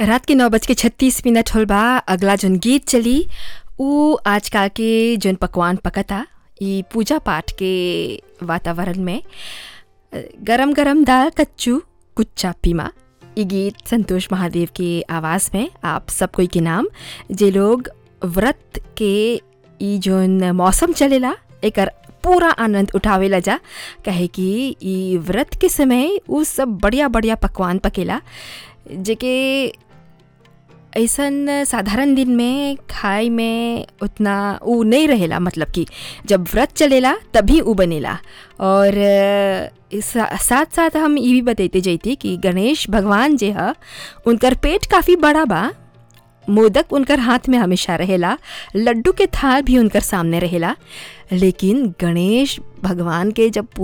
रात के नौ बज के छत्तीस मिनट होल बा अगला जोन गीत चली ऊ आजकल के जोन पकवान पकता ई पूजा पाठ के वातावरण में गरम गरम दाल कच्चू कुच्चा पीमा ई गीत संतोष महादेव के आवाज़ में आप सब कोई के नाम जे लोग व्रत के ई जोन मौसम चलेला एकर पूरा आनंद उठावेला जा कहे कि ई व्रत के समय उ सब बढ़िया बढ़िया पकवान पकेला जेके ऐसन साधारण दिन में खाए में उतना उ नहीं रहेला मतलब कि जब व्रत चलेला तभी उ बनेला और सा, साथ साथ हम ये भी बतैते जैती कि गणेश भगवान जे ह उनकर पेट काफ़ी बड़ा बा मोदक उनकर हाथ में हमेशा रहेला लड्डू के थाल भी उनकर सामने रहेला लेकिन गणेश भगवान के जब